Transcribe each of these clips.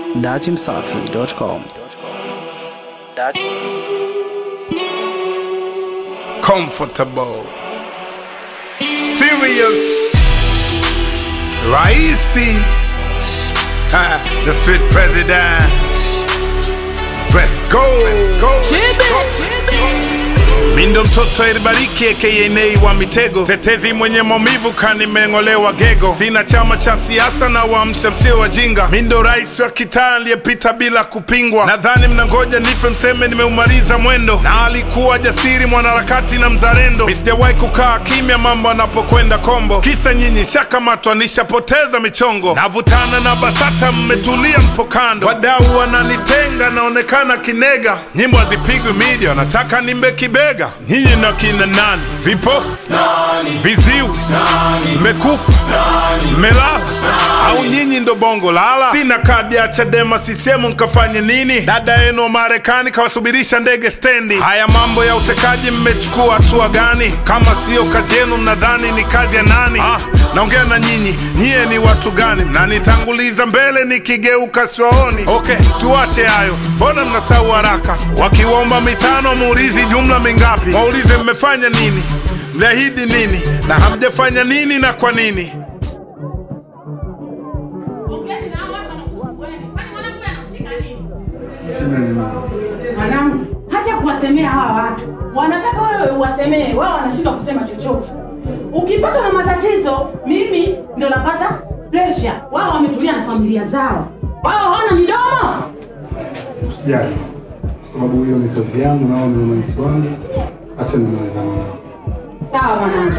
datimsafi.com. Dat comfortable, serious, Raisi, ha, the street president. Let's go, go, go. Mindo mtoto elibariki aka Nay wa mitego, tetezi mwenye maumivu kanimeng'olewa gego. Sina chama cha siasa na waamsha msio wajinga. Mindo rais wa kitaa aliyepita bila kupingwa. Nadhani mnangoja nife mseme nimeumaliza mwendo, na alikuwa jasiri mwanaharakati na mzalendo. Mi sijawahi kukaa kimya mambo anapokwenda kombo, kisa nyinyi shakamatwa nishapoteza michongo. Navutana na BASATA mmetulia mpo kando, wadau wananitenga naonekana kinega. Nyimbo hazipigwi media, wanataka nimbe kibega. Nyinyi na kina nani? Vipofu, viziwi, mmekufa, mmelala au nyinyi ndo bongo lala? Sina kadi ya Chadema sisemu nkafanye nini? Dada yenu wa Marekani kawasubirisha ndege stendi. Haya mambo ya utekaji mmechukua hatua gani? Kama siyo kazi yenu mnadhani ni kazi ya nani? Ah, naongea na nyinyi, nyie ni watu gani? Mnanitanguliza mbele nikigeuka siwaoni. Okay, tuache hayo, mbona mnasahau haraka? Wakiwaomba mitano muulizi jumla mingapi? Waulize mmefanya nini, mliahidi nini na hamjafanya nini na kwa nini? Ongeni na hao watu wanakusumbueni. Kwani mwanamke anahusika nini? Mwanangu, hacha kuwasemea hawa watu. Wanataka wewe uwasemee, wao wanashindwa kusema chochote. Ukipatwa na matatizo, mimi ndo napata pressure. Wao wametulia na familia zao. Wao hawana midomo. Usijali, kwa sababu hiyo ni kazi yangu, nao ni wananchi wangu. Acha nimalizane nao. Sawa mwanangu.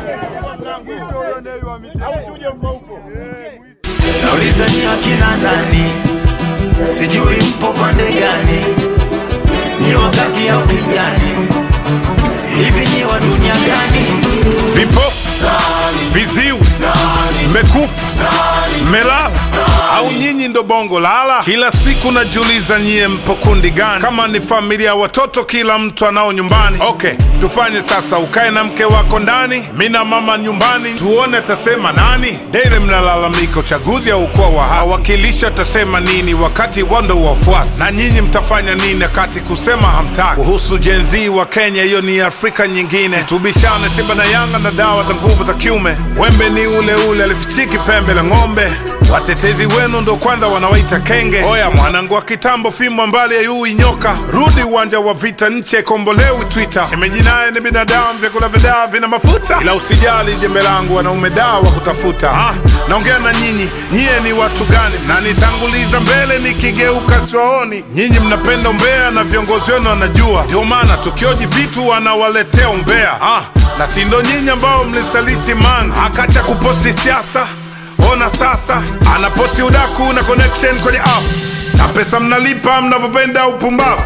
Nauliza ni akina nani, sijui mpo pande gani, ni wakati au kijani, hivi ni wa dunia gani? vipofu, viziwi, mmekufa, mmelala au nyinyi ndo bongo lala? Kila siku najiuliza nyie mpo kundi gani? Kama ni familia ya watoto, kila mtu anao nyumbani. Okay, tufanye sasa, ukae na mke wako ndani, mi na mama nyumbani, tuone atasema nani. Daily mnalalamika uchaguzi au kuwa wa haki, wawakilishi atasema nini wakati wando wafuasi, na nyinyi mtafanya nini wakati kusema hamtaki? Kuhusu Gen Z wa Kenya, hiyo ni Afrika nyingine. Tubishane Simba na Yanga na dawa za nguvu za kiume. Wembe ni ule ule, alifichiki pembe la ng'ombe. Watetezi wenu ndo kwanza wanawaita kenge. Oya mwanangu wa kitambo, fimbo mbali ya yui nyoka, rudi uwanja wa vita, nchi ikombolewi Twitter. Shemeji naye ni binadamu, vyakula vya dawa vina mafuta, ila usijali jembe langu, wanaume dawa wa kutafuta. Ah, naongea na nyinyi, nyie ni watu gani? Mnanitanguliza mbele nikigeuka siwaoni. Nyinyi mnapenda umbea na viongozi wenu wanajua, ndio maana tukioji vitu wanawaletea umbea. Ah, na si ndo nyinyi ambao mlisaliti man akacha kuposti siasa Ona sasa anaposti udaku na connection kwenye app na pesa mnalipa mnavyopenda upumbavu.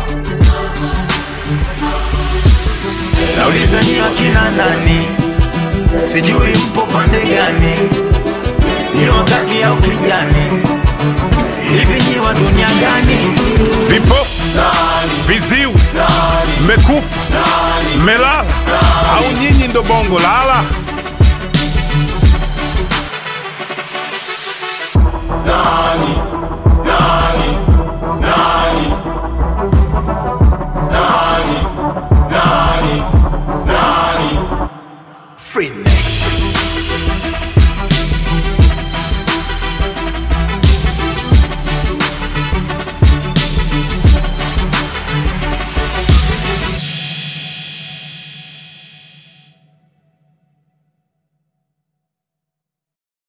Nauliza ni akina nani, sijui mpo pande gani, ni wakati au kijani, hivi ni wa dunia gani? Vipofu, viziwi, mmekufa, mmelala au nyinyi ndo bongo lala?